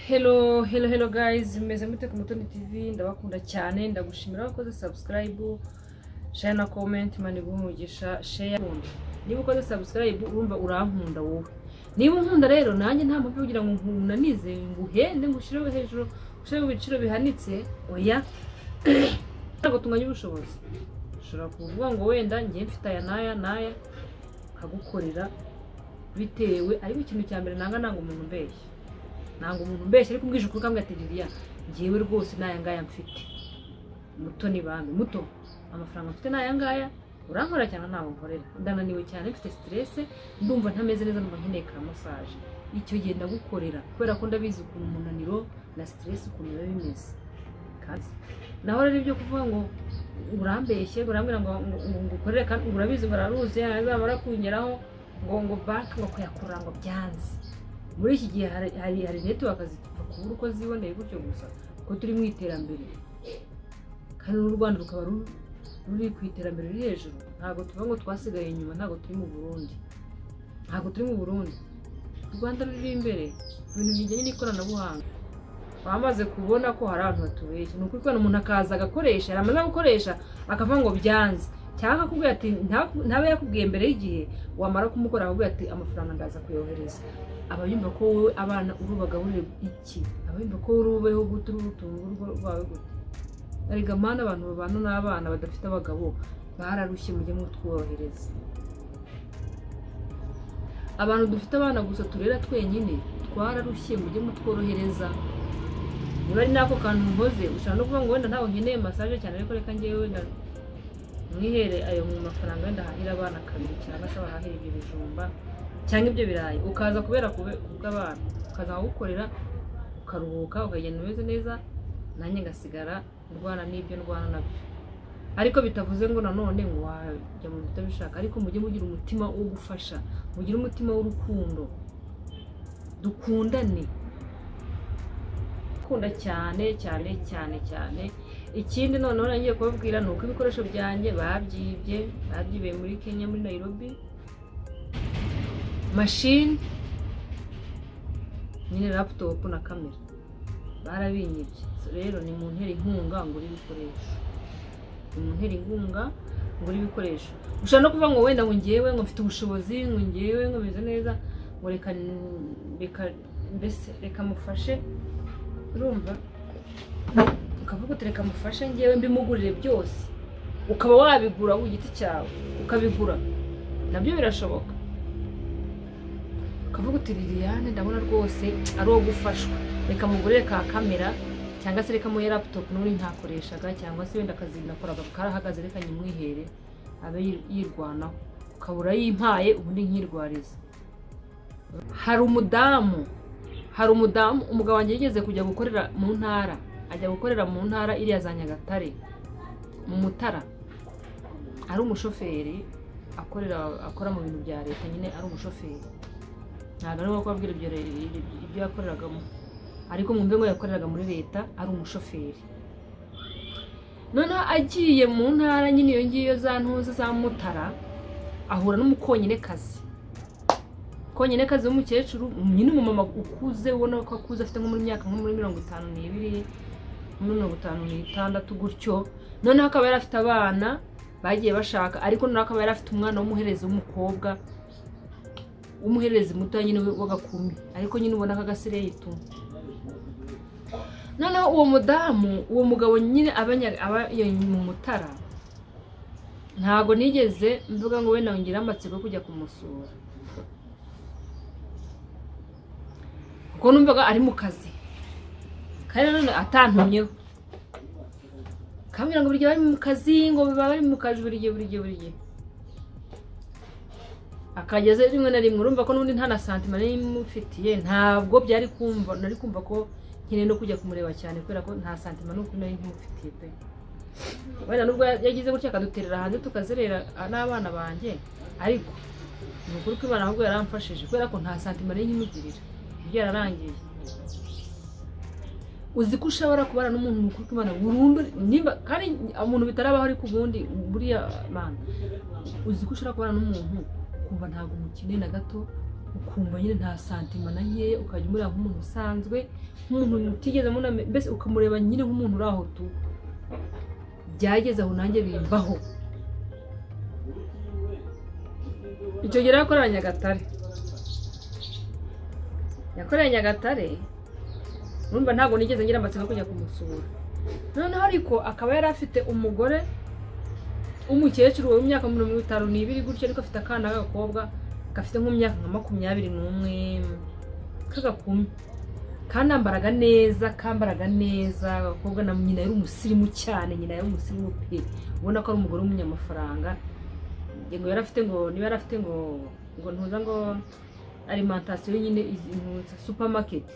Hello, hello, hello guys, meze mute ku Mutoni TV, ndabakunda cyane, ndagushimira wakoze subscribe, share na comment, mani umugisha, share. Niba ukoze subscribe urumva urankunda wowe. Niba unkunda rero nanjye nta muntu ugira ngo nkunanize, nguhende, ngushireho hejuru, ushireho ibiciro bihanitse, oya. Ntabwo tunganya ubushobozi. Ushobora kuvuga ngo wenda njye mfite aya n'aya n'aya, nkagukorera bitewe, ariko ikintu cya mbere nanga nanga umuntu umbeshya. ntabwo umuntu umbeshya ariko umbwije ukuri ukambwira ati Liliya ngewe rwose ni aya ngaya mfite muto ni banki muto amafaranga mfite ni aya ngaya urankorera cyane ntabwo nkorera ndananiwe cyane mfite siterese ndumva ntameze neza numva nkeneye ka masaje icyo gihe ndagukorera kubera ko ndabizi ukuntu umunaniro na siterese ukuntu biba bimeze kazi naho rero ibyo kuvuga ngo urambeshye urambwira ngo ngo- ngo ngukorere kandi ngo urabizi ngo araruzi azamara kunyeraho ngo ngo banki ngo kuyakurura ngo byanze muri iki gihe hari hari hari netiwaka zipfa kubura uko ziboneye gutyo gusa ko turi mu iterambere kandi n'u rwanda rukaba ru- ruri ku iterambere riri hejuru ntabwo tuvuga ngo twasigaye inyuma ntabwo turi mu burundi ntabwo turi mu burundi u rwanda ruri imbere mu bintu bijyanye n'ikoranabuhanga bamaze kubona ko hari abantu batubeshya ni ukuri kubona umuntu akaza agakoresha yamaze gukoresha akavuga ngo byanze cyangwa akakubwira ati "Nta- ntabe yakubwiye mbere y'igihe wamara kumukora akakubwira ati amafaranga ndaza kuyohereza aba yumva ko wowe abana urubagaburire iki aba yumva ko wowe urubeho gute urubutunga urugo rwawe gute erega mana abantu babana n'abana badafite abagabo bararushye mujye mutworohereza abantu dufite abana gusa turera twenyine twararushye mujye mutworohereza niba ari n'ako kantu nkoze ushobora no kuvuga ngo wenda ntawe nkeneye masaje cyane ariko reka ngewe wenda mwihere ayo mu mafaranga wenda ahahira abana kabiri cyangwa se bahahira ibyo bijumba cyangwa ibyo birayi ukaza kubera kube- kubw'abana ukaza gukorera ukaruhuka ukagenda umeze neza nanjye ngasigara ndwana n'ibyo ndwana nabyo ariko bitavuze ngo nanone ngo wajya mu bintu utabishaka ariko mujye mugira umutima wo gufasha mugire umutima w'urukundo dukundane kunda cyane cyane cyane cyane ikindi noneho nagiye kubabwira ni uko ibikoresho byanjye babyibye babyibiye muri kenya muri nairobi mashini nyine laputopu na kamera barabinyibye So rero ni mu ntera inkunga ngura ibikoresho ni mu ntera inkunga ngura ibikoresho ushobora no kuvuga ngo wenda ngo ngewe ngo mfite ubushobozi ngo ngewe ngo bimeze neza ngo reka reka mbese reka mufashe urumva ukavuga uti reka mufashe ngewe mbimugurire byose ukaba wabigura ku giti cyawe ukabigura nabyo birashoboka ukavuga uti liliane ndabona rwose ari uwo gufashwa reka mugurire ka kamera cyangwa se reka muhe laputopu n'ubundi ntakoreshaga cyangwa se wenda akazi nakoraga karahagaze reka nyimwihere abe yir- yirwanaho ukabura yimpaye ubundi nkirwariza hari umudamu hari umudamu umugabo wanjye yigeze kujya gukorera mu ntara ajya gukorera mu ntara iriya za nyagatare mu mutara ari umushoferi akorera akora mu bintu bya leta nyine ari umushoferi ntabwo arimo kubabwira ibyo re- ibyo yakoreragamo ariko mwumve ngo yakoreraga muri leta ari umushoferi noneho agiye mu ntara nyine iyo ngiyo za ntuza za mutara ahura n'umukonyine kazi konyine kazi w'umukecuru nyine umumama ukuze ubona ko akuze afite nko muri myaka nko muri mirongo itanu n'ibiri muri mirongo itanu n'itandatu gutyo noneho akaba yari afite abana bagiye bashaka ariko noneho akaba yari afite umwana w'umuherezi w'umukobwa w'umuhererezi muto nyine w'agakumi ariko nyine ubona ko agasigaye ituma noneho uwo mudamu uwo mugabo nyine aba nya- aba iyo mu mutara ntabwo nigeze mvuga ngo wenda ngire amatsiko yo kujya kumusura kuko numvaga ari mu kazi kandi nanone atantumyeho kambwira ngo buri gihe bari mu kazi ngo baba bari mu kazi buri gihe buri gihe buri gihe akageze rimwe na rimwe urumva ko n'ubundi nta na santima nari mufitiye ntabwo byari kumva nari kumva ko nkeneye no kujya kumureba cyane kubera ko nta santima n'ukuri nari mufitiye pe wenda nubwo yagize gutya akaduterera hanze tukazerera n'abana banjye ariko ni ukuri ko imana ahubwo yaramfashije kubera ko nta santima nari nkimugirira ibyo yararangiye uzi ko ushobora kubana n'umuntu mukuru kubana burundu nimba kandi umuntu bitarabaho ariko ubundi buriya mana uzi ko ushobora kubana n'umuntu ukumva ntabwo umukeneye na gato ukumva nyine nta santima na nkeya ukajya umureba nk'umuntu usanzwe nk'umuntu utigeze muname mbese ukamureba nyine nk'umuntu uri aho tu byageze aho nanjye bimbaho icyo gihe yakorera nyagatare yakoreye nyagatare urumva ntabwo nigeze ngira amatsiko yo kujya kumusura noneho ariko akaba yari afite umugore w'umukecuru w'imyaka mirongo itanu n'ibiri gutyo ariko afite akana k'agakobwa gafite nk'imyaka nka makumyabiri n'umwe k'agakumi kanambaraga neza kambaraga neza agakobwa na nyina yari umusirimu cyane nyina yari umusirimu pe ubona ko ari umugore w'umunyamafaranga ngo yari afite ngo niba yari afite ngo ngo ntuza ngo alimantasiyo nyine supamaketi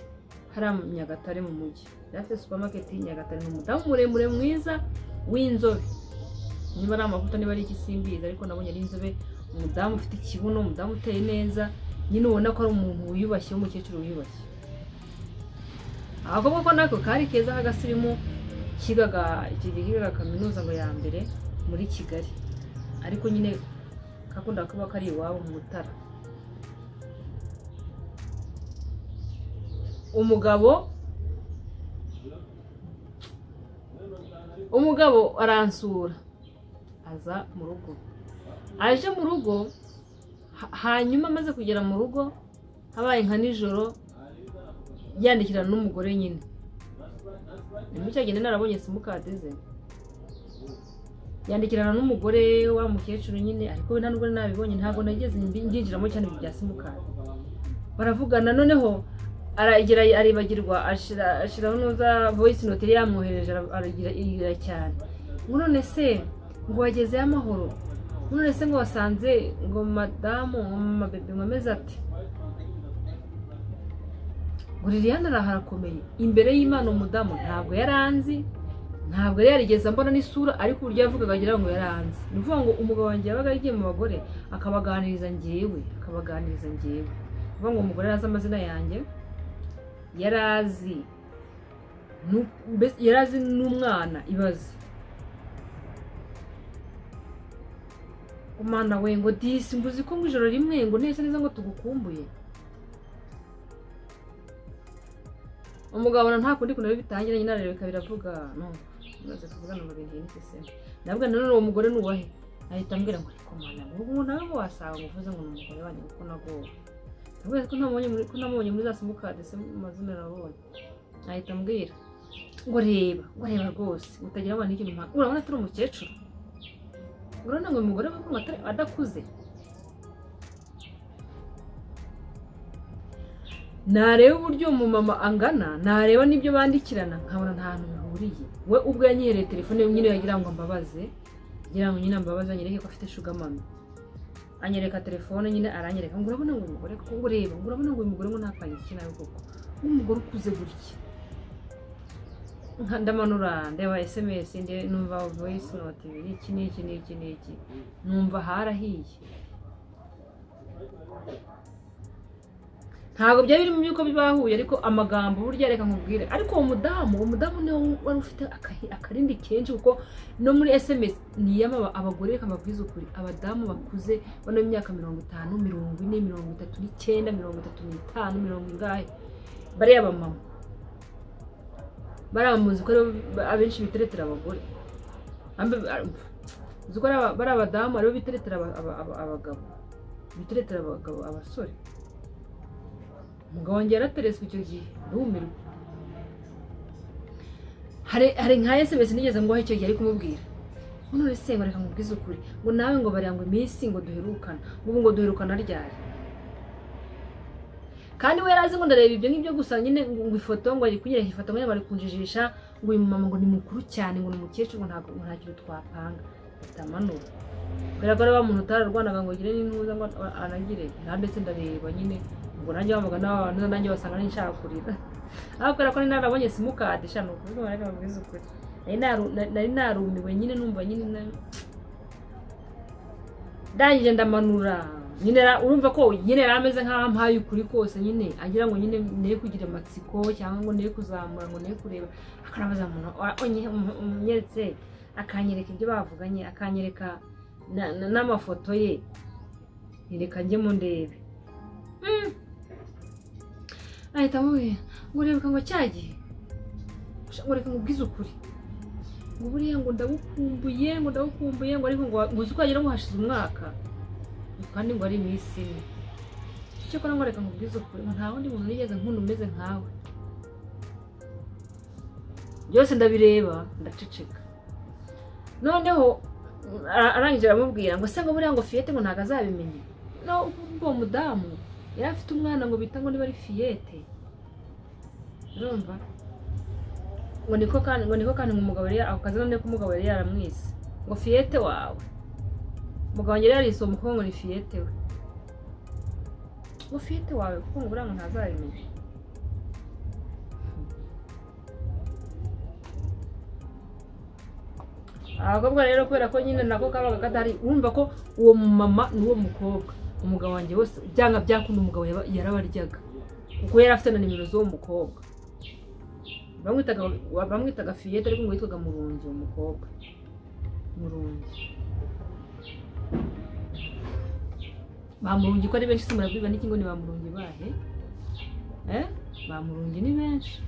hariya mu nyagatare mu mujyi yari afite supamaketi nyagatare ni umudamu muremure mwiza w'inzobe niba ari amavuta niba ari igisimbiza ariko nabonye ari inzobe umudamu ufite ikibuno umudamu uteye neza nyine ubona ko ari umuntu wiyubashye w'umukecuru wiyubashye agakobwa ko nako kari keza k'agasirimu kigaga icyo gihe kigaga kaminuza ngo ya mbere muri kigali ariko nyine kakunda kuba kari iwabo mu mutara umugabo umugabo aransura aza mu rugo aje mu rugo ha- hanyuma amaze kugera mu rugo habaye nka nijoro yandikirana n'umugore nyine muri cya gihe nari narabonye simukadi ze yandikirana n'umugore wa mukecuru nyine ariko we nta nubwo nabibonye ntabwo nageze mbi- mbyinjiramo cyane ibintu bya simukadi baravugana noneho aragira aribagirwa ashira- ashiraho nuza voice note yari yamwohereje ara- aragira irira cyane ngo none se ngo wagezeyo amahoro ngo none se ngo wasanze ngo madamu ngo mama bebe ngo ameze ati ngo liliane araharakomeye imbere y'imana umudamu ntabwo yari anzi ntabwo yari yarigeze mbona n'isura ariko uburyo yavugaga agira ngo yari anzi ni ukuvuga ngo umugabo wanjye yabaga yagiye mu bagore akabaganiriza ngewe akabaganiriza ngewe ni ukuvuga ngo umugore yari azi amazina yanjye yari azi nu- mbese yari azi n'umwana ibaze umwana we ngo disi mbuzi ko ngo ijoro rimwe ngo neza neza ngo tugukumbuye umugabo na nta kundi kuntu bitangira nyine ararebeka biravuga no maze kuvugana mu bintu n'iki se nabwo nanone uwo mugore nuwahe ahita ambwira ngo ariko mana ubu nawe wasanga ngo uvuze ngo ni umugore wanjye kuko nagowe Nabwira ko ntamubonye muri ko namubonye muri za simukadi se mu mazina nabonye ahita ambwira ngo reba ngo reba rwose utagira abana n'ikintu nka urabona atari umukecuru urabona ngo uyu mugore we kumva atari- adakuze nareba uburyo uwo mumama angana nareba n'ibyo bandikirana nkabona nta hantu bihuriye we ubwo yanyihereye telefone nyine yagira ngo mbabaze ngira ngo nyine mbabaze anyereke ko afite shugamami anyereka telefone nyine aranyereka ngo urabona ngo uyu mugore ko ureba ngo urabona ngo uyu mugore ngo ntakange iki nawe koko nk'umugore ukuze gutya nka ndamanura ndeba sms nde numva voice note ibiri iki n'iki n'iki n'iki numva harahiye ntabwo byari biri mu by'uko bibahuye ariko amagambo burya reka nkubwire ariko uwo mudamu uwo mudamu niwe wari ufite akahi- akarindi kenshi kuko no muri sms ni iy'aba- abagore reka mbabwize ukuri abadamu bakuze bano imyaka mirongo itanu mirongo ine mirongo itatu n'icyenda mirongo itatu n'itanu mirongo ingahe bariya bamama bariya bamuzi ko aribo abenshi biteretera abagore Ambe- uzi ko ari aba- bariya abadamu aribo biteretera aba- aba- aba- abagabo biteretera abagabo abasore umugabo wanjye yarateretswe icyo gihe ndumirwa hari hari nka sms nigeze nguha icyo gihe ari kumubwira ngo none se ngo reka nkubwize ukuri ngo nawe ngo bariya ngo iminsi ngo duherukana ubu ngo duherukana ryari kandi we yari azi ngo ndareba ibyo ngibyo gusa nyine ngo ngo ifoto ngo ari kunyereka ifoto ngo bari kunjijisha ngo uyu mumama ngo ni mukuru cyane ngo ni umukecuru ngo ntabwo ngo nta kintu twapanga bitamanura kubera ko ari wa muntu utararwanaga ngo ugire n'intuza ngo anagire ndetse ndareba nyine ngo nanjye wamugana wa bantu nanjye wasanga n'inshaka kurira ariko kubera ko nari narabonye simukadi sha ni ukuvuga ngo reka mbabwize ukuri Nari naru- na- nari narumiwe nyine numva nyine na- ndangije ndamanura nyine ra- urumva ko nyine yari ameze nk'aho ampaye ukuri kose nyine agira ngo nyine ne kugira amatsiko cyangwa ngo ne kuzamura ngo ne kureba akanabaza umuntu wa- onye- um- umnyeretse akanyereka ibyo bavuganye akanyereka na- na- n'amafoto ye yereka njye mu ndebe Mm. nahita amubwira ngo urebuka ngo cya gihe ngo reka nkubwize ukuri ngo buriya ngo ndagukumbuye ngo ndagukumbuye ngo ariko ngo ngo uzi ko wagira ngo hashize umwaka kandi ngo ari iminsi ine cyakora ngo reka nkubwize ukuri ngo nta wundi muntu nigeze nkunda umeze nkawe byose ndabireba ndaceceka noneho ara- arangije aramubwira ngo se ngo buriya ngo fiyete ngo ntabwo azabimenya no ubwo uwo mudamu yari afite umwana ngo bita ngo niba ari fiyete urumva ngo niko kandi ngo niko kandi ngo umugabo yari ako kazi none ko umugabo yari yaramwise ngo fiyete wawe umugabo wanjye yari yarise uwo mukobwa ngo ni fiyete we ngo fiyete wawe kuko ngo buriya ngo ntazabimenya abakobwa rero kubera ko nyine nako kabaga kadahari urumva ko uwo mumama n'uwo mukobwa umugabo wanjye wose byanga byakunda umugabo yaba- yarabaryaga kuko yari afite na nimero z'uwo mukobwa bamwitaga bamwitaga fiyete ariko ngo yitwaga murungi uwo mukobwa murungi bamurungi ko ari benshi se murabwirwa n'iki ngo ni bamurungi bahe eh bamurungi ni benshi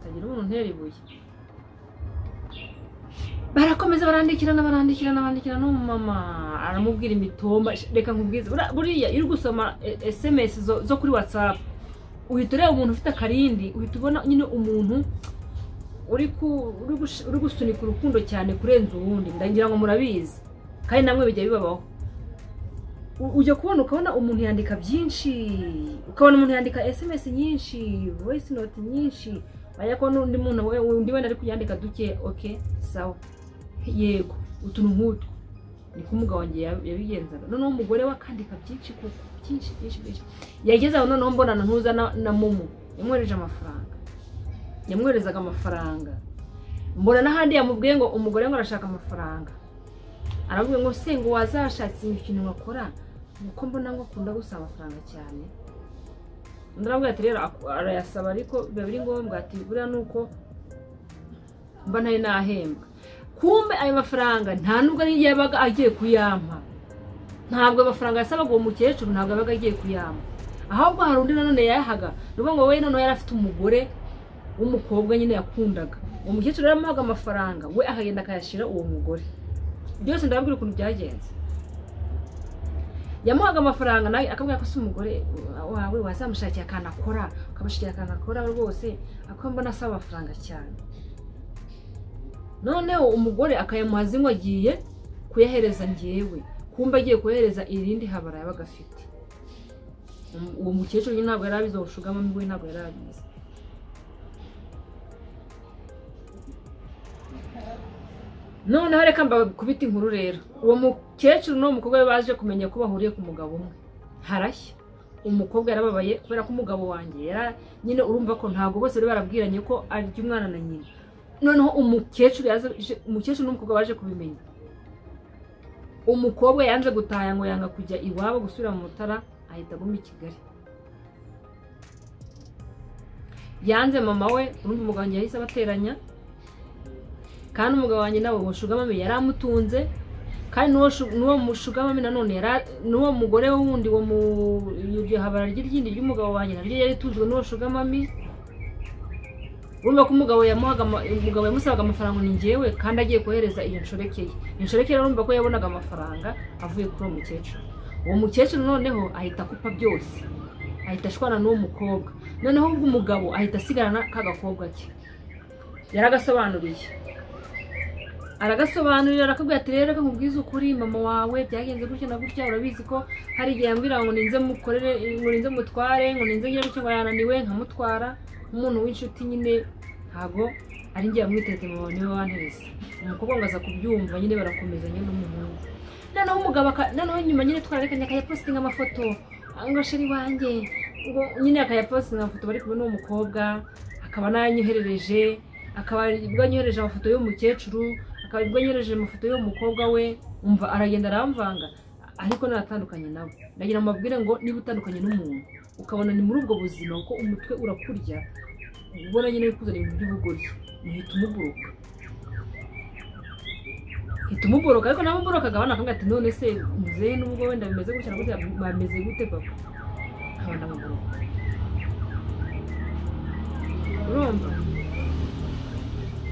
utagira umuntu untera ibuye barakomeza barandikirana barandikirana barandikirana n'umumama aramubwira imitomba reka nkubwize buriya- buriya iyo uri gusoma e- esemesi zo- zo kuri watsapu uhita ureba umuntu ufite akarindi uhita ubona nyine umuntu uri ku- uri gush- uri gusunika urukundo cyane kurenza uwundi ndagira ngo murabizi kandi namwe bijya bibabaho U- ujya kubona ukabona umuntu yandika byinshi ukabona umuntu yandika esemesi nyinshi voice note nyinshi wajya kubona undi muntu we undi wenda ari kuyandika duke oke sawa yego utuntu nk'utwo niko umugabo wanjye yab- yabigenzaga noneho umugore we akandika byinshi kuko byinshi byinshi byinshi yageze aho noneho mbonana ntuza na, na momo yamwohereje amafaranga yamwoherezaga amafaranga mbona n'ahandi yamubwiye ngo umugore ngo arashaka amafaranga aramubwiye ngo se ngo wazashatse ikintu wakora kuko mbona ngo akunda gusaba amafaranga cyane undi aramubwira ati rero aku- arayasaba ariko biba biri ngombwa ati buriya ni uko mba ntari nahembwa kumbe ayo mafaranga nta nubwo ari yabaga agiye kuyampa ntabwo ayo mafaranga yasabaga uwo mukecuru ntabwo yabaga agiye kuyampa ahubwo hari undi nanone yayahaga ni ukuvuga ngo we noneho yari afite umugore w'umukobwa nyine yakundaga uwo mukecuru yari amuhaga amafaranga we akagenda akayashyira uwo mugore byose ndababwira ukuntu byagenze yamuhaga amafaranga nawe akabwira ko si umugore wawe wazamushakira akantu akora ukamushakira akantu akora rwose ako mbona asaba amafaranga cyane noneho umugore akayamuha zimwe agiye kuyahereza ngewe kumbe agiye kuyahereza irindi habara yabaga afite Um- uwo mukecuru nyine ntabwo yari abizi uwo shugamami we ntabwo yari abizi noneho reka mbakubita inkuru rero uwo mukecuru n'uwo mukobwa we baje kumenya ko bahuriye ku mugabo umwe harashya umukobwa yarababaye kubera ko umugabo wanjye yara- nyine urumva ko ntabwo bose bari barabwiranye ko arya umwana na nyina noneho umukecuru yaje umukecuru n'umukobwa baje kubimenya umukobwa yanze gutaha ngo yanga kujya iwabo gusubira mu mutara ahita aguma i kigali yanze mama we urumva umugabo wanjye yahise abateranya kandi umugabo wanjye nawe uwo shugamami yari amutunze kandi n'uwo shu- n'uwo mushugamami nanone yari a- n'uwo mugore we wundi wo mu iryo habara ry'iryindi ry'umugabo wanjye naryo yari itunzwe n'uwo shugamami urumva ko umugabo yamuhaga ama- umugabo yamusabaga amafaranga ni ngewe kandi agiye kohereza iyo nshoreke ye iyo nshoreke rero urumva ko yabonaga amafaranga avuye kuri uwo mukecuru uwo mukecuru noneho ahita akupa byose ahita ashwana n'uwo mukobwa noneho ubwo umugabo ahita asigarana ka gakobwa ke yaragasobanuriye aragasobanurira arakabwira ati rero reka nkubwize ukuri mama wawe byagenze gutya na gutya urabizi ko hari igihe yambwira ngo ninze mukorere ngo ninze mutware ngo ninze ngire gutya ngo yananiwe nkamutwara umuntu w'inshuti nyine ntabwo ari njye yamwiteze mama niwe wanterese umukobwa ngo aza kubyumva nyine barakomezanya n'umuhungu noneho umugabo aka- noneho nyuma nyine twararekanye akayapositinga amafoto ngo sheri wanjye ngo nyine akayapositinga amafoto bari kumwe n'uwo mukobwa akaba nayanyoherereje akaba ubwo anyohereje amafoto y'umukecuru akaba ubwo anyohereje amafoto y'umukobwa we umva aragenda aramvanga ariko naratandukanye nawe ndagira ngo mbabwire ngo niba utandukanye n'umuntu ukabona ni muri ubwo buzima kuko umutwe urakurya ubona nyine wikuzana ibintu by'ubugoryi uhita umuburuka uhita umuburuka ariko nawe umuburuka agabana akamubwira ati none se muzehe n'ubwo wenda bimeze gutya na gutya bameze gute papa nkabona umuburuka urumva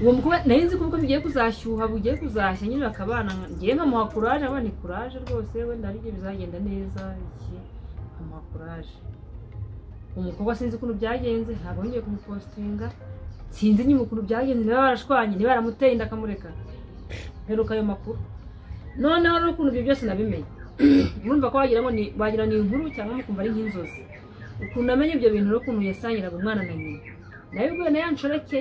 uwo mukobwa nari nzi ko ubukwe bugiye kuzashyuha bugiye kuzashya nyine bakabana ngiye nkamuha kuraje abana ni kuraje rwose wenda hari ibyo bizagenda neza iki nkamuha kuraje umukobwa sinzi ukuntu byagenze ntabwo yongeye kumupostinga sinzi nyine ukuntu byagenze niba barashwanye niba baramuteye inda akamureka mperuka ayo makuru noneho rero ukuntu ibyo byose nabimenye murumva ko wagira ngo ni wagira ni inkuru cyangwa mukumva ari nk'inzozi ukuntu amenya ibyo bintu rero ukuntu yasangiraga umwana na nyina nawe ubwo nayo nshoreke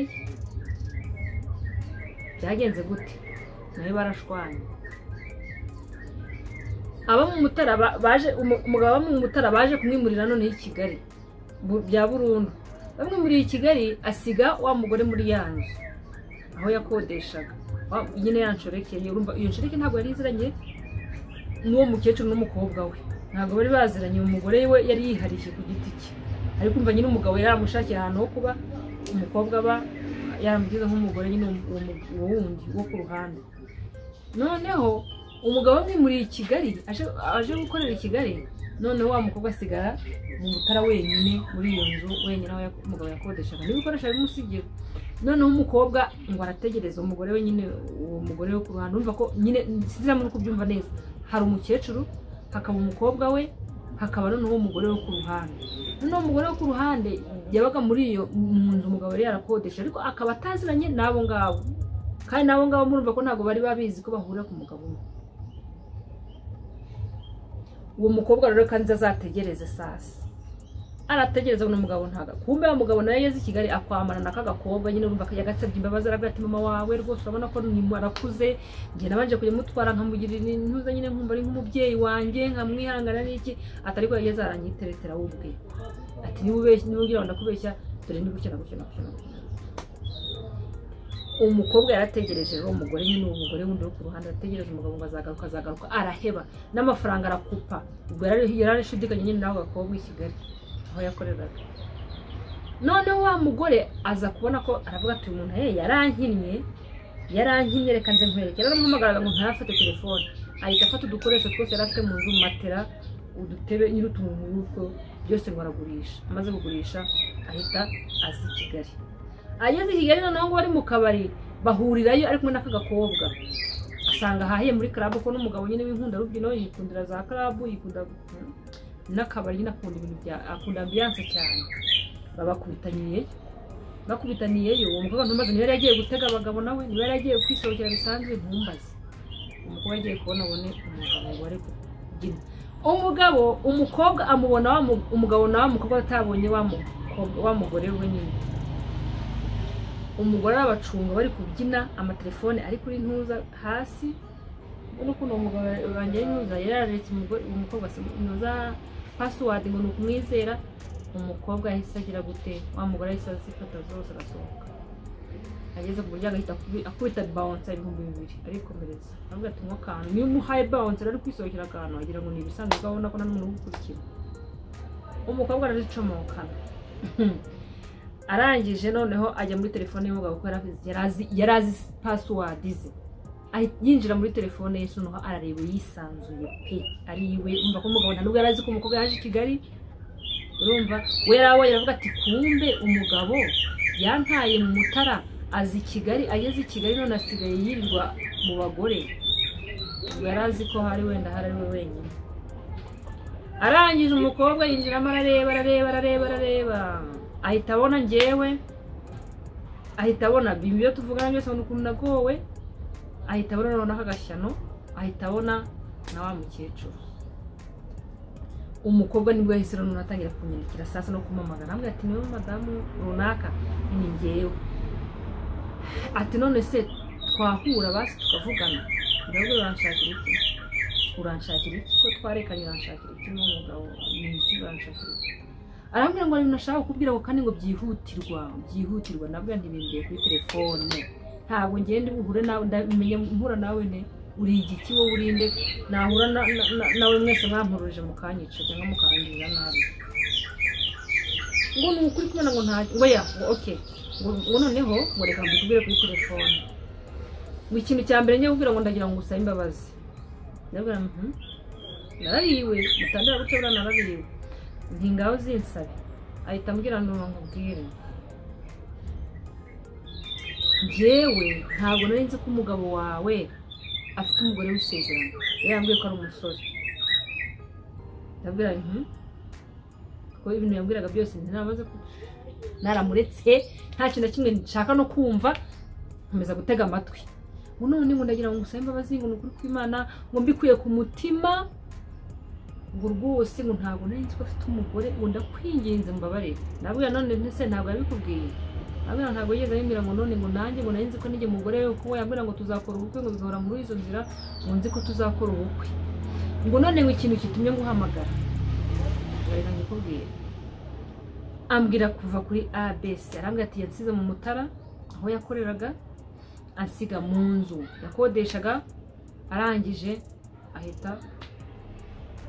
byagenze gute nawe barashwanye abo mu mutara ba- baje umu- umugabo abo mu mutara baje kumwimurira none i kigali bu- bya burundu bamwimuriye i kigali asiga wa mugore muri ya nzu aho yakodeshaga Wa- nyine yanshoreke urumva iyo nshoreke ntabwo yari iziranye n'uwo mukecuru n'umukobwa we ntabwo bari baziranye uwo mugore we yari yiharishye ku giti cye ari kumva nyine umugabo yaramushakiye ahantu ho kuba umukobwa aba yaramugize nk'umugore nyine uwo mu- uwo mu- uwo wundi wo ku ruhande noneho umugabo amwimuriye i kigali aje- aje gukorera i kigali noneho wa mukobwa asigara mu mutara wenyine muri iyo nzu wenyine aho yak- umugabo yakodeshaga n'ibikoresho bimusigira noneho umukobwa ngo arategereza umugore we nyine uwo mugore wo ku ruhande urumva ko nyine sinzi muri kubyumva neza hari umukecuru hakaba umukobwa we hakaba noneho umugore wo ku ruhande noneho umugore wo ku ruhande yabaga muri iyo mu nzu umugabo yari yarakodesha ariko akaba ataziranye n'abo ngabo kandi n'abo ngabo murumva ko ntabwo bari babizi ko bahurira ku mugabo umwe uwo mukobwa rero kandi azategereze sasa arategereza ngo umugabo ntaga kumbe wa mugabo nawe yageze i kigali akwambara na kagakobwa nyine urumva yagasabye imbabazi aravuga ati mama wawe rwose urabona ko ni arakuze njye nabanje kujya mutwara nkamugirira intuza nyine nkumva ari nk'umubyeyi wanjye nkamwihangana n'iki atari ko yageze aranyiteretera we ubwe ati niba ubeshya niba ugira ngo ndakubeshya dore ni gutya na gutya na gutya na gutya umukobwa yarategereje rero umugore nyine uwo mugore wundi wo ku ruhande arategereje umugabo ngo azagaruka azagaruka araheba n'amafaranga arakupa ubwo yari yari arashidikanya nyine n'ako gakobwa i kigali aho yakoreraga noneho wa mugore aza kubona ko aravuga ati uyu muntu ye yarankinnye yarankinnye reka nze nkwerekera aramuhamagaraga ngo ntayafate telefone ahita afata udukoresho twose yari afite mu nzu matera udutebe nyir'utuntu n'utwo byose ngo aragurisha amaze kugurisha ahita aza i kigali ageze i kigali noneho ngo bari mu kabari bahurirayo ari kumwe n'akagakobwa asanga ahahiye muri karabu ko n'umugabo nyine w'inkundarubyino yikundira za karabu yikunda n'akabari nyine akunda ibintu bya akunda ambiyanse cyane babakubitaniye bakubitaniyeyo uwo mukobwa ntumbaze niba yari yagiye gutega abagabo nawe niba yari yagiye kwisohokera bisanzwe ntumbaze umukobwa yagiye kubona abone umugabo wari kubyina umugabo umukobwa amubona wa mu- umugabo nawe umukobwa atabonye wa mukobwa- wa mugore we nyine umugore arabacunga bari kubyina amatelefone ari kuri ntuza hasi ubona ukuntu uwo mugabo wanjye ntuza yari yararetse umugore- umukobwa asa- ntuza pasiwadi ngo ni ukumwizera umukobwa yahise agira gute wa mugore yahise azifata zose arasohoka ageze ku muryango ahita akubi- akubita bawunsi ibihumbi bibiri arikomereza aravuga ati nko akantu niyo umuhaye bawunsi ari kwisohokera akantu agira ngo ni ibisanzwe ubwo abona ko nta n'umuntu ugukurikira umukobwa araricomokana arangije noneho ajya muri telefone y'umugabo kuko yari azi- yari azi- yari azi pasiwadi ze ahita yinjira muri telefone ye noneho arareba yisanzuye pe ari iwe umva ko umugabo nta nubwo yari azi ko umukobwa yaje i kigali urumva we yari abonye aravuga ati kumbe umugabo yantaye mu mutara azi i kigali ageze i kigali none asigaye yirirwa mu bagore ubwo yari azi ko hari wenda hari ari we wenyine arangije umukobwa yinjiramo arareba arareba arareba arareba ahita abona njyewe ahita abona bimwe ibyo tuvugana byose abona ukuntu nagowe ahita abona noneho n'akagashyano ahita abona na wa mukecuru umukobwa nibwo yahise noneho atangira kunyandikira saa sita no kumamagara arambwira ati niwe madamu runaka ni ngewe ati none se twahura basi tukavugana ndabwo uranshakira iki uranshakira iki ko twarekanye uranshakira iki n'umugabo n'iki uranshakira iki arambwira ngo ibintu ashaka kukubwira ngo kandi ngo byihutirwa byihutirwa nabwo ntibimbiye kuri telefone ntabwo ngende buhure nawe ndamenya mpura nawe ne uri igiki wowe urinde nahura na- na- na- nawe mwese mwampuruje mukanyica cyangwa mukangirira nabi ngo ni ukuri kubona ngo nta ngo ya ngo okay ngo ngo noneho ngo reka mbikubwire kuri telefone ngo ikintu cya mbere njye kubwira ngo ndagira ngo ngusabe imbabazi ndabwira mhm narariwe mutandira gutya buriya narariwe nti ngaho uzinsabe ahita ambwira ngo nkubwire yewe ntabwo nari nzi ko umugabo wawe afite umugore w'isezerano yari yambwiye ko ari umusore ndabwira nti ko ibintu yambwiraga byose ntinabaze ko naramuretse nta kintu na kimwe nshaka no kumva nkomeza gutega amatwi ngo none ngo ndagira ngo ngusabe imbabazi ngo ni ukuri kw'imana ngo mbikuye ku mutima ngo rwose ngo ntabwo nari nzi ko afite umugore ngo ndakwinginze mbabarire nabwira none ntese ntabwo yabikubwiye abana ntabwo yigeze yemera ngo none ngo nanjye ngo nari nzi ko nige umugore we kuko yambwira ngo tuzakora ubukwe ngo bigahora muri izo nzira ngo nzi ko tuzakora ubukwe ngo none ngo ikintu kitumye nguhamagara bari kubwira ambwira kuva kuri abc arambwira ati yansize mu mutara aho yakoreraga ansiga mu nzu yakodeshaga arangije ahita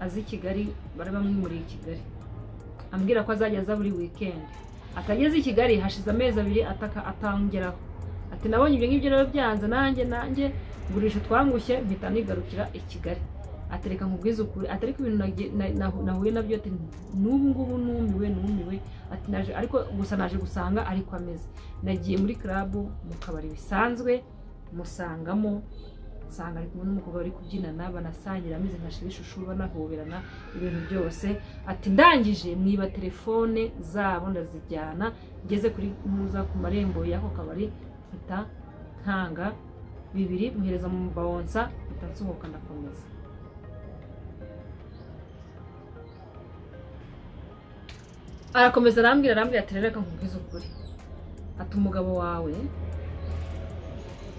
aza i kigali bari bamwimuriye i kigali ambwira ko azajya aza buri wikendi atageze i kigali hashize amezi abiri ataka atangeraho ati nabonye ibyo ngibyo rero byanze nanjye nanjye ngurisha twangushye mpita nigarukira i kigali atereka nkubwize ukuri ati ariko ibintu nagi- na- na- nahuye nabyo ati n'ubu ngubu numiwe numiwe ati naje ariko gusa naje gusanga ariko ameze nagiye muri club mu kabari bisanzwe musangamo nsanga ari kumwe n'umukobwa bari kubyinana banasangira ameze nka shibishushu banahoberana ibintu byose ati ndangije mwiba telefone zabo ndazijyana ngeze kuri muza ku marembo y'ako kabari mpita ntanga bibiri muhereza mu bawonsa mpita nsohoka ndakomeza arakomeza arambwira arambwira ati rero reka nkubwize ukuri ati umugabo wawe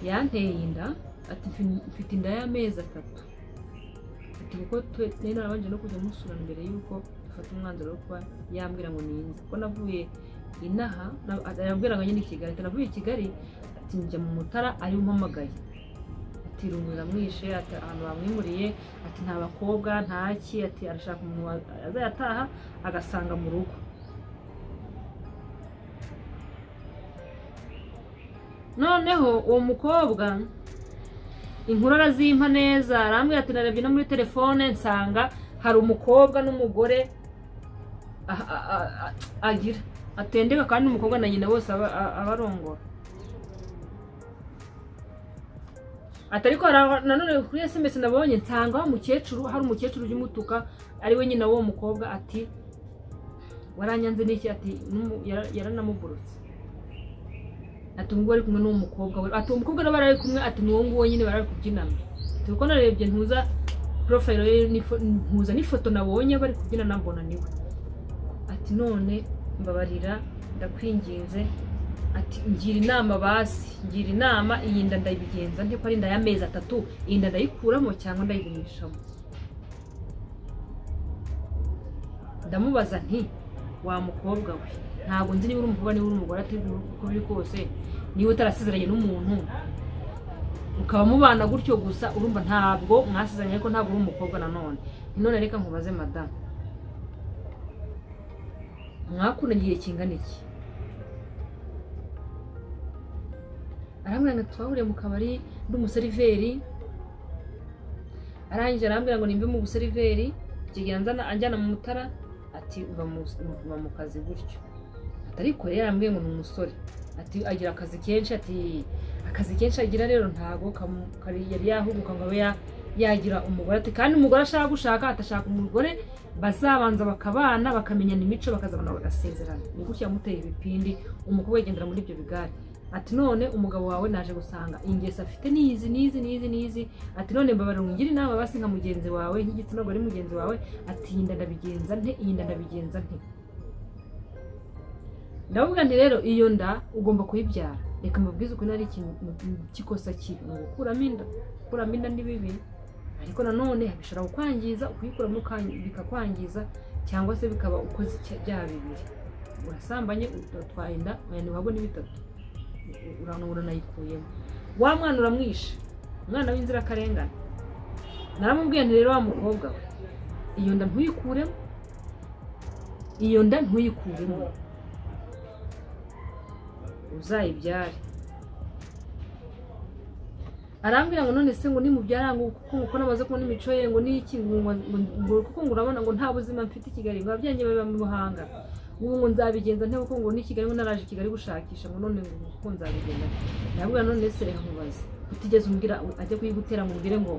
yanteye inda ati "Mfi- mfite inda y'amezi atatu ati kuko twe- nari narabanje no kujya musura mbere y'uko dufata umwanzuro wo kuba yambwira ngo ninze kuko navuye inaha na- arambwira ngo nyine i kigali ati navuye i kigali ati njya mu mutara ariwe umpamagaye ati rumura mwishe ati ahantu bamwimuriye ati nta bakobwa ntaki ati arashaka umuntu wa- azayataha agasanga mu rugo noneho uwo mukobwa inkuru arazimpa neza arambwira ati narebye no muri telefone nsanga hari umukobwa n'umugore a- a- a- a- agira atendeka kandi umukobwa na nyina bose aba- a- aba arongora ati ariko hari aba- nanone kuri esemesi nabonye nsanga wa mukecuru hari umukecuru ujya umutuka ari we nyina w'uwo mukobwa ati waranyanze n'iki ati "Numu- yara- yaranamugurutse ati ubwo ari kumwe n'uwo mukobwa we ati uwo mukobwa nawe bari kumwe ati n'uwo nguwo nyine bari kubyinana ati kuko narebye ntuza porofayiro ye n'ifo- ntuza n'ifoto nabonye bari kubyinana mbona niwe ati none mbabarira ndakwinginze ati ngira inama basi ngira inama iyi nda ndayibigenza nte ko ari inda y'amezi atatu iyi nda ndayikuramo cyangwa ndayigumishamo ndamubaza nti wa mukobwa we ntabwo nzi niba uri umukobwa niba uri umugore ategura uko biri kose niba utarasezeranye n'umuntu ukaba mubana gutyo gusa urumva ntabwo mwasezeranye ariko ntabwo uri umukobwa nanone Ni none reka nkubaze madamu mwakundanye igihe kingana iki arambwira ngo twahuriye mu kabari ndi umuseriveri arangije arambwira ngo nimbe mu buseriveri kigera nzana- anjyana mu mutara ati uva mu uva mu kazi gutyo ati ariko yari yarambwiye ngo ni umusore ati agira akazi kenshi ati akazi kenshi agira rero ntabwo kamu- kari- yari yahuguka ngo abe ya- yagira umugore ati kandi umugore ashaka gushaka atashaka umugore bazabanza bakabana bakamenyana imico bakazabana bagasezerana ni gutya yamuteye ibipindi umukobwa yigendera muri ibyo bigare ati none umugabo wawe naje gusanga ingeso afite n'izi n'izi n'izi n'izi ati none mbabarira ngire inama basi nka mugenzi wawe nk'igitsina gore mugenzi wawe ati iyi nda ndabigenza nte iyi nda ndabigenza nte ndavuga nti rero iyo nda ugomba kuyibyara reka mubwize ukuntu ari ikintu cy'ikosa kibi ni ugukuramo inda gukuramo inda ni bibi ariko nanone bishobora kukwangiza ukuyikuramo ukan- bikakwangiza cyangwa se bikaba ukoze icya- byaha bibiri urasambanye utwaye inda wenda wabona bitatu uranura nayikuyemo wa mwana uramwishe umwana w'inzirakarengane naramubwiye nti rero wa mukobwa we iyo nda ntuyikuremo iyo nda ntuyikuremo uzayibyare arambwira ngo none se ngo nimubyara ngo kuko ngo namaze kubona imico ye ngo n'iki ngo ngo- ngo- kuko ngo urabona ngo nta buzima mfite i Kigali ngo ababyeyi biba mu Muhanga ubu ngo nzabigenza nte kuko ngo ni Kigali ngo naraje i Kigali gushakisha ngo none ngo uko nzabigenza ndabwira none se reka nkubaze utigeze umbwira ajya kuyigutera ngo umbwire ngo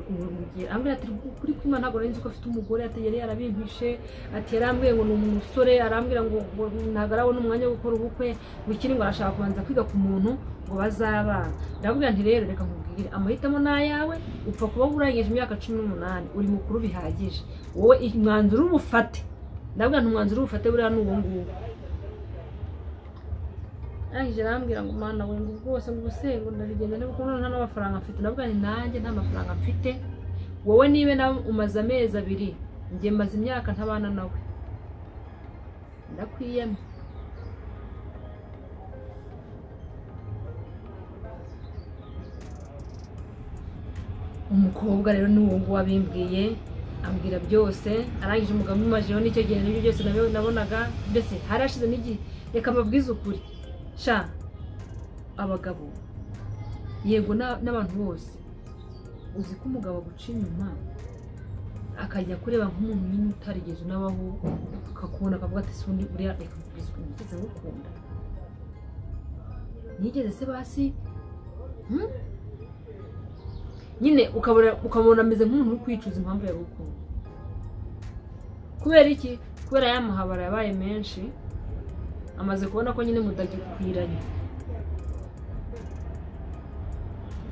umubwira ambwira ati kuri kwima ntabwo nari nzi ko afite umugore ati yari yarabimpishe ati yarambwiye ngo ni umusore arambwira ngo ngo ntabwo ari abona umwanya wo gukora ubukwe ngo ikiri ngo arashaka kubanza kwiga ku muntu ngo bazabana ndababwira nti rero reka nkubwire amahitamo ni ayawe upfa kuba urangije imyaka cumi n'umunani uri mukuru bihagije wowe umwanzuro urufate ndabwira nti umwanzuro urufate buriya ni uwo nguwo arangije arambwira ngo mana we ngo rwose ngo ubuse ngo ndarigenda niba kuko nta n'amafaranga mfite ndabwira nti nanjye nta mafaranga mfite wowe niba nawe umaze amezi abiri njye maze imyaka ntabana nawe ndakwiyamye umukobwa rero ni uwo nguwo abimbwiye ambwira byose arangije umugabo umumajeho n'icyo gihe nibyo byose nabe- nabonaga mbese harashize n'igihe reka mbabwize ukuri sha abagabo yego na- n'abantu bose uzi ko umugabo aguca inyuma akajya kureba nk'umuntu nyine utarigeze unabaho akakubona akavuga ati ubundi buriya reka mbabwize ukuri nigeze ngukunda nigeze se basi Hmm? nyine ukabona ukabona ameze nk'umuntu uri kwicuza impamvu yagukunda kubera iki kubera ya mahabara yabaye menshi amaze kubona ko nyine mutagikwiranye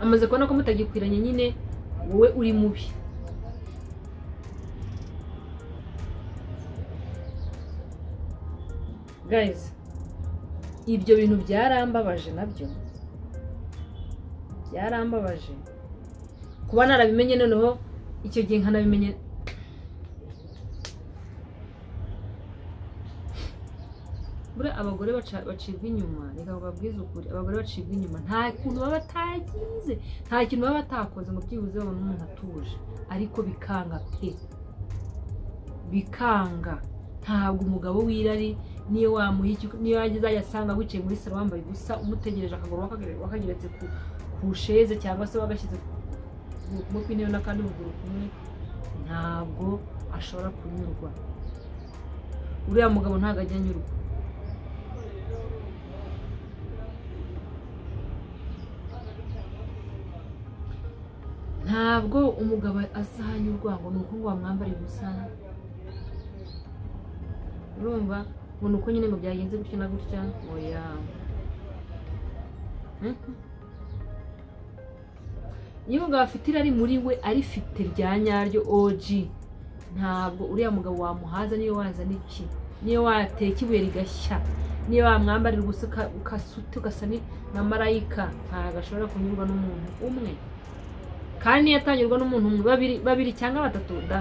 amaze kubona ko mutagikwiranye nyine wowe uri mubi guys ibyo bintu byarambabaje nabyo byarambabaje kuba narabimenye noneho icyo gihe nkanabimenye buriya abagore baca- bacibwa inyuma reka bababwize ukuri abagore bacibwa inyuma nta kuntu baba batagize nta kintu baba batakoze ngo byibuze babone umuntu atuje ariko bikanga pe bikanga ntabwo umugabo w'irari niyo wamuha icyo niyo azajya asanga wicaye muri salo wambaye ubusa umutegereje akaguru wakagere- wakageretse ku, ku sheze cyangwa se wagashyize ukuguru kumwe kw'intebe n'akandi kuguru kumwe ntabwo ashobora kunyurwa uriya mugabo ntabwo ajya anyurwa ntabwo umugabo azanyurwa ngo ni uko ngo wamwambara ubusa urumva ngo ni uko nyine ngo byagenze gutya na gutya oya Mhm. iyo umugabo afite irari muri we arifite rya nyaryo oji ntabwo uriya mugabo wamuhaza niyo wazana iki niyo wateka ibuye rigashya niyo wamwambarira ubusa uka- ukasuta ugasa ni na marayika ntabwo ashobora kunyurwa n'umuntu umwe kandi niyo atanyurwa n'umuntu umwe babiri babiri cyangwa batatu da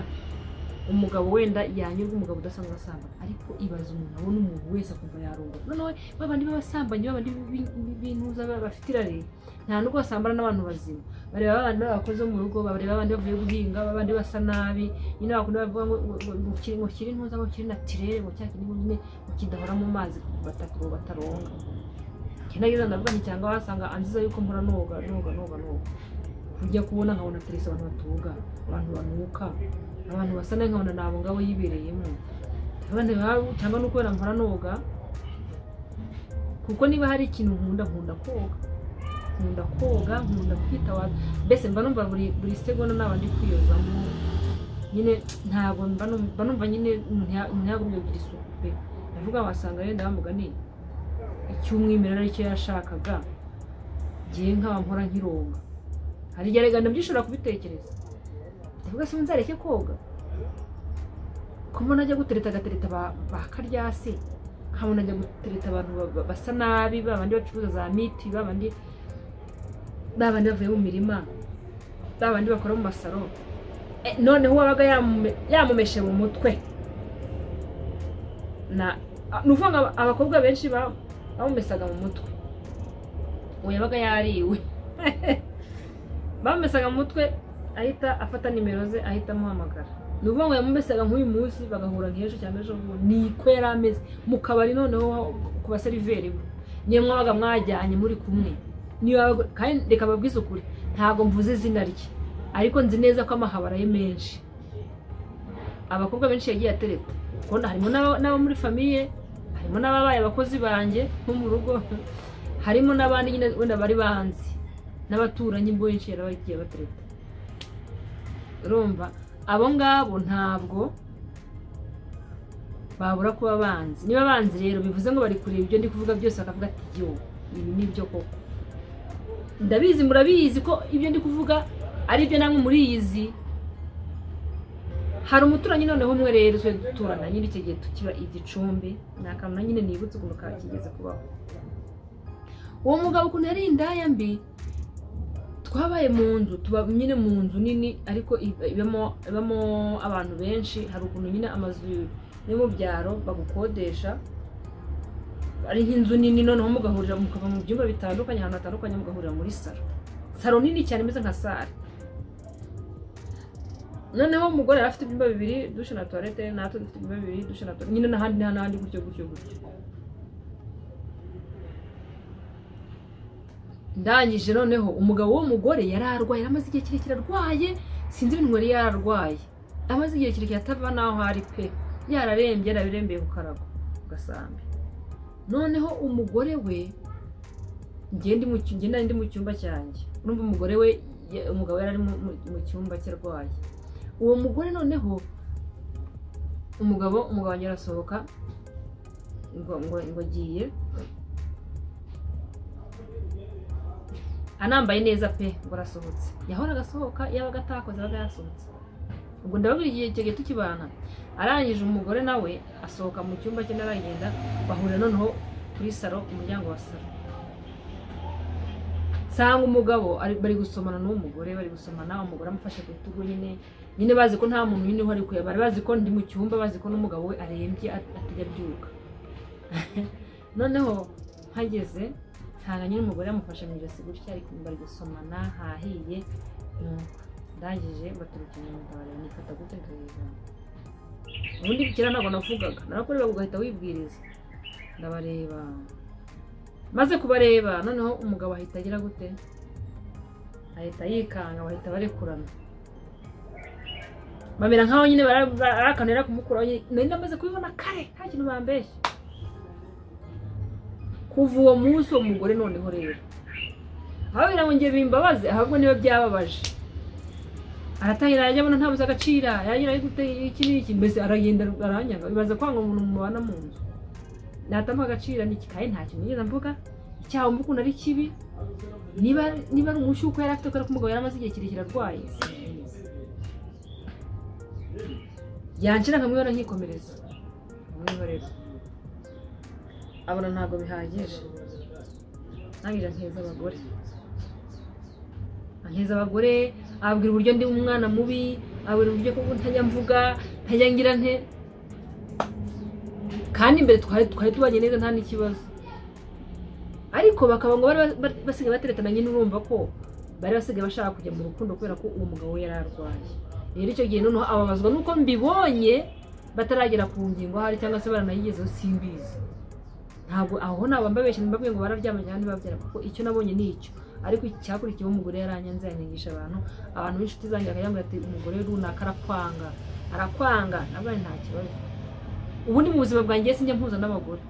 umugabo wenda yanyurwa umugabo udasanzwe asambana ariko ibaza umuntu abona umuntu wese akumva yarunga noneho ba bandi b'abasambanyi ba bandi b'i- b'i- b'intuza ba- bafite irari nta n'ubwo basambana n'abantu bazima bareba abandi b'abakozi bo mu rugo bareba abandi bavuye guhinga ba bandi basa nabi nyine bakunda bavuga ngo ngo- ngo- ngo kiri ngo kiri ntuza ngo kiri natirere ngo cya kintu nyine ngo kidahora mu mazi batakuruba bataronga kinagize ndavuga nti cyangwa wasanga anziza yuko mpora noga noga noga noga ujya kubona nkabona aterese abantu batuga abantu banuka abantu basa nabi nkabona ni abo ngabo yibereyemo abandi baba- cyangwa ni ukubera mpora noga kuko niba hari ikintu nkunda nkunda koga nkunda koga nkunda kwitabaza mbese mba numva buri buri segonda naba ndi kwiyozamo nyine ntabwo mba num- mba numva nyine umuntu ya- umuntu yagumye kugira isuku pe ndavuga wasanga yenda bamugani icy'umwimerere aricyo yashakaga ngewe nkaba mpora nkironga hari igihe rega ndabyishobora kubitekereza ndavuga se nzareke koga ko mbona ajya gutereta agatereta ba ba karyasi nkabona ajya gutereta abantu ba- ba- basa nabi ba bandi bacuruza za miti ba bandi ba bandi bavuye mu mirima ba bandi bakora mu masaro Eh, noneho uwabaga yamume- yamumeshe mu mutwe na a- ni ukuvuga ngo aba- abakobwa benshi ba- bamumesaga mu mutwe uwo yabaga yariwe bamumesaga mu mutwe ahita afata nimero ze ahita amuhamagara ni ukuvuga ngo yamumesaga nk'uyu munsi bagahura nk'ejo cyangwa ejo bundi niko yari ameze mu kabari noneho ku baseriveri we niyo mwabaga mwajyanye muri kumwe niyo wabaga- kandi reka babwize ukuri ntabwo mvuze izina rye ariko nzi neza ko amahabara ye menshi abakobwa benshi yagiye atereta ubona harimo n'aba n'abo muri famiye harimo n'ababaye abakozi banjye nko mu rugo harimo n'abandi nyine wenda bari banzi n'abaturanyi benshi yarabagiye batereta urumva abo ngabo ntabwo babura kuba banzi niba banzi rero bivuze ngo bari kureba ibyo ndi kuvuga byose bakavuga ati yo ibi ni byo koko ndabizi murabizi ko ibyo ndi kuvuga ari ibyo namwe muriyizi hari umuturanyi noneho umwe rero twe duturana nyine icyo gihe tukiba igicumbi ni akantu na nyine nibutse ukuntu kakigeze kubaho uwo mugabo ukuntu yari indaya mbi twabaye mu nzu tuba nyine mu nzu nini ariko ibamo ibamo abantu benshi hari ukuntu nyine amazu yo mu byaro bagukodesha ari nk'inzu nini noneho mugahurira mukava mu byumba bitandukanye ahantu hatandukanye mugahurira muri saro saro nini cyane imeze nka sare noneho umugore yari afite ibyumba bibiri dushe na tuwarete natwe dufite ibyumba bibiri dushe na tuwarete nyine n'ahandi n'ahandi gutyo gutyo gutyo ndangije noneho umugabo w'umugore yari arwaye yari amaze igihe kirekire arwaye sinzi ibintu yari yararwaye amaze igihe kirekire atava n'aho ari pe yararembye yarabirembeye ku karago ku gasambi noneho umugore we ngenda ndi mu cyumba cyanjye urumva umugore we umugabo yari ari mu cyumba cye arwaye uwo mugore noneho umugabo umugabo wanjye arasohoka ngo agiye anambaye neza pe ngo arasohotse yahoraga asohoka yabaga atakoze abaga yasohotse ubwo ndababwira igihe kigiye tukibana arangije umugore nawe asohoka mu cyumba cye n'aragenda bahurira noneho kuri saro umuryango wa saro nsanga umugabo bari gusomana n'umugore bari gusomana umugore amufashe ku rutugu nyine nyine bazi ko nta muntu nyine uhari kureba bari bazi ko ndi mu cyumba bazi ko n'umugabo we arembye atajya abyuka noneho mpageze nsanga nyine umugore yamufashe mu ijosi gutya ariko bari gusomana hahiye ndangije baturuka inyuma bareba nifata gute ndabizana ubundi bukira ntabwo navugaga narakureba ugahita wibwiriza ndabareba maze kubareba noneho umugabo ahita agira gute ahita yikanga bahita barekurana bamera nkaho nyine barakanira kumukuraho nari namaze kubibona kare nta kintu bambeshye kuva uwo munsi uwo mugore noneho rero aho ngo ngiye bimbabaze ahubwo niba byababaje aratangira yajya abona ntabuze agaciro yagira gute iki n'iki mbese aragenda aranyanga bibaza kwanga umuntu mubana mu nzu natamuha agaciro n'ikikaye nta kintu nigeze mvuga icyaha mvuga ukuntu ari kibi niba niba ari umushyuko yari afite kubera ko umugabo yari amaze igihe kirekire arwaye yanshira nkamwibona nkikomereza nkamwihorera abona ntabwo bihagije ntangira nkeza abagore nkeza abagore ababwira uburyo ndi umwana mubi ababwira uburyo ko ntajya mvuga ntajya ngira nte kandi imbere twari tubanye neza nta n'ikibazo ariko bakaba ngo bari basigaye bateretana nyine urumva ko bari basigaye bashaka kujya mu rukundo kubera ko uwo mugabo we yari arwaye rero icyo gihe noneho ababazwa nuko mbibonye bataragera ku ngingo hari cyangwa se baranayigezeho simbizi ntabwo aho ntabwo mbabeshya mbabwiye ngo bararyamanye kandi babyara kuko icyo nabonye ni icyo ariko icyakurikiyeho umugore yaranyanze yanyangisha abantu abantu b'inshuti zanjye bakajya ati umugore runaka arakwanga arakwanga ntabwo nta kibazo ubundi mu buzima bwanjye sinjya mpuza n'abagore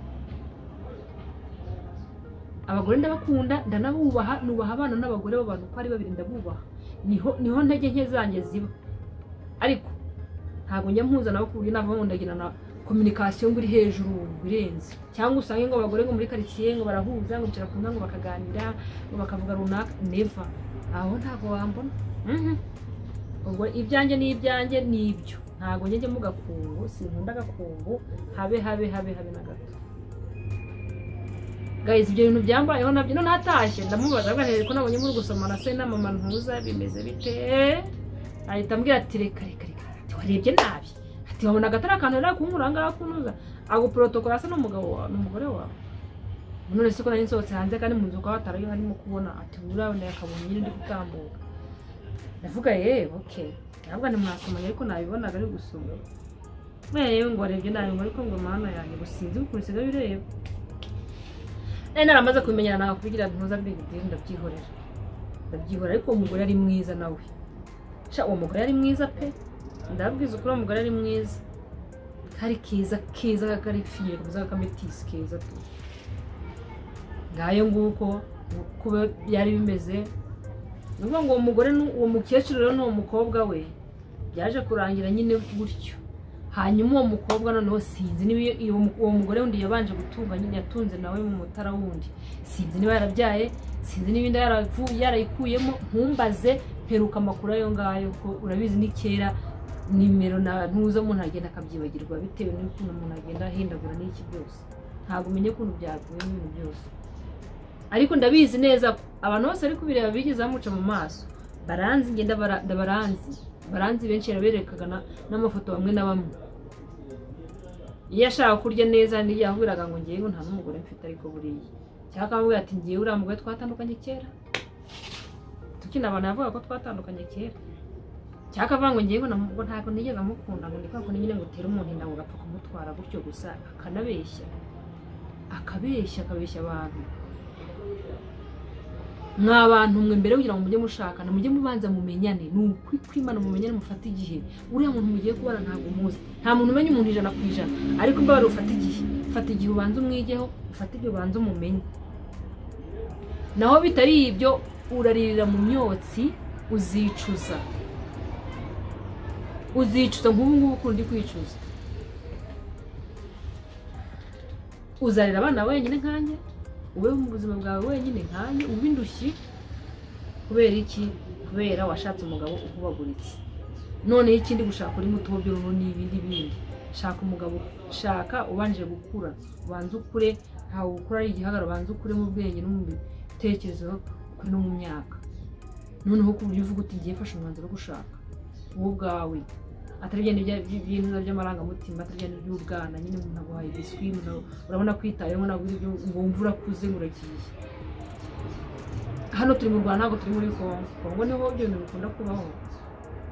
abagore ndabakunda ndanabubaha nubaha abana n'abagore b'abantu uko ari babiri ndabubaha niho niho ntege nke zanjye ziba ariko ntabwo njya mpuza nabo ku buryo navamo ndagira na kominikasiyo ngo iri hejuru ngo irenze cyangwa usange ngo abagore ngo muri karitsiye ngo barahuza ngo bicara ku ngo bakaganira ngo bakavuga runaka neva aho ntabwo wambona ubwo ibyanjye ni ibyanjye ni ibyo ntabwo njye mu gakungu sinkunda agakungu habe habe habe habe na gato gayizi ibyo bintu byambayeho nabyo none atashye ndamubaza ko nabonye muri gusomana se na mama ntuza bimeze bite ahita ambwira ati reka reka reka warebye nabi ntiwabona agatari akantu rero kumuranga kunuza ago protocol asa n'umugabo wawe n'umugore wawe none se ko nari nsohotse hanze kandi mu nzu kwa batarayo harimo kubona ati urabona yakabonye nyine ndi gutambuka ndavuga eh okay ntabwo ni mwasomanye ariko nabibonaga ari gusoma yewe ngo warebye nabi ngo ariko ngo mana yanjye gusinzi ukuntu usigaye ureba nari naramaze kubimenyera nawe kugira ntuza big deal ndabyihorera ndabyihorera ariko uwo mugore ari mwiza nawe sha uwo mugore ari mwiza pe ndabwiza ukuri uwo mugore ari mwiza kari keza keza kari fiyeri kamuzaga kametisi keza tu ngayo nguko uko byari bimeze ni ukuvuga ngo uwo mugore ni- uwo mukecuru rero n'uwo mukobwa we byaje kurangira nyine gutyo hanyuma uwo mukobwa noneho sinzi niba iyo- iyo mu- uwo mugore wundi yabanje gutunga nyine yatunze nawe mu mutara wundi sinzi niba yarabyaye sinzi niba inda yaravu- yarayikuyemo ntumbaze mperuka amakuru ayo ngayo ko urabizi ni kera nimero na ntuza umuntu agenda akabyibagirwa bitewe n'ukuntu umuntu agenda ahindagura n'iki byose ntabwo umenye ukuntu byaguye n'ibintu byose ariko ndabizi neza ko abantu bose bari kubireba bigeze bamuca mu maso baranzi ngenda bara- ndabaranzi baranzi benshi yaraberekaga na- n'amafoto bamwe na bamwe iyo ashaka kurya neza niyo yahubiraga ngo ngewe nta n'umugore mfite ariko buriya cyangwa akamubwira ati ngewe uriya mugore twatandukanye kera tukina abantu yavuga ko twatandukanye kera cyangwa akavuga ngo ngewe na- ngo ntabwo nigeze amukunda ngo ni kwa kundi nyine ngo utere umuntu inda ngo ugapfa kumutwara gutyo gusa akanabeshya akabeshya akabeshya abantu mwa bantu mwe mbere kugira ngo mujye mushakana mujye mubanza mumenyane ni ukwimana mumenyane mufate igihe uriya muntu mugiye kubana ntabwo umuzi nta muntu umenya umuntu ijana ku ijana ariko mbabare ufate igihe ufate igihe ubanza umwigeho ufate igihe ubanza umumenye naho bitari ibyo uraririra mu myotsi uzicuza uzicuza nk'ubu ngubu ukuntu uri kwicuza uzarira abana wenyine nkanjye ubeho mu buzima bwawe wenyine nkanjye ube indushyi kubera iki kubera washatse umugabo ukubaguritse noneho ikindi gushaka uri muto by'uruhu n'ibindi bindi shaka umugabo shaka ubanje gukura ubanze ukure ntawe ukura ari igihagararo ubanze ukure mu bwenge no mu bitekerezo ukure no mu myaka noneho ku buryo uvuga uti ngiye mfashe umwanzuro wo gushaka wowe ubwawe atari bya bintu by'amarangamutima atari bya by'ubwana nyine umuntu aguhaye biswi umuntu urabona kwitayeho ntabwo uri byo- ngo wumve urakuze ngo uragiye hano turi mu rwanda ntabwo turi muri kongo kongo niho ibyo bintu bikunda kubaho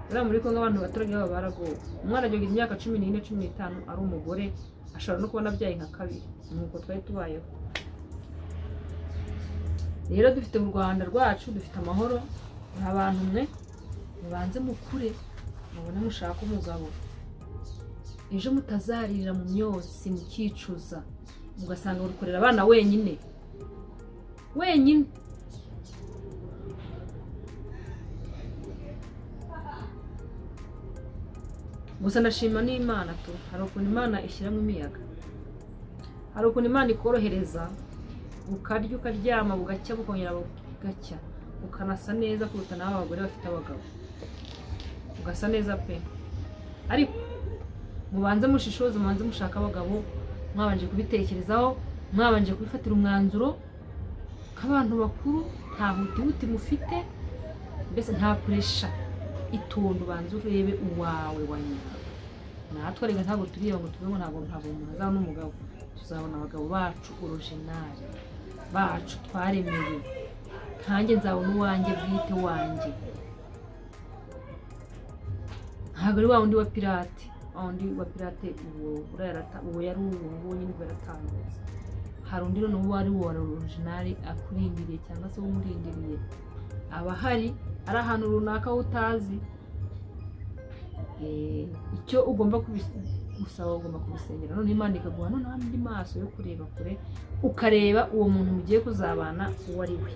uriya muri kongo abantu abaturage babo baragowe umwana agira imyaka cumi n'ine cumi n'itanu ari umugore ashobora no kubona abyaye nka kabiri nuko twari tubayeho rero dufite mu rwanda rwacu dufite amahoro ni abantu mwe mubanze mukure mubone mushaka umugabo ejo mutazarira mu myotsi mukicuza ugasanga uri kurera abana wenyine wenyine gusa ndashima n'imana tu hari ukuntu imana ishyiramo imiyaga hari ukuntu imana ikorohereza ukarya ukaryama bugacya bukongera bugacya ukanasa neza kuruta nawe abagore bafite abagabo ugasa neza pe ariko mubanze mushishoze mubanze mushaka abagabo mwabanje kubitekerezaho mwabanje kubifatira umwanzuro nk'abantu bakuru nta hutihuti mufite mbese nta puresha itonde ubanze urebe uwawe wa nyina natwe reka ntabwo tureba ngo tuve ngo ntabwo ntabwo umuntu azaba n'umugabo tuzabona abagabo bacu original bacu twaremeye nkanjye nzabona uwanjye bwite wanjye ntabwo ari wa wundi wa pirate wa wundi wa pirate uwo urayarata uwo yari uwo nguwo nyine uba yaratambutse hari undi noneho uwo ari uwa orojinari akurindiriye cyangwa se umurindiriye aba ahari ari ahantu runaka wowe utazi Eh, icyo ugomba kubis- gusaba ugomba kubisengera noneho imana ikaguha noneho andi maso yo kureba kure ukareba uwo muntu mugiye kuzabana uwo ari we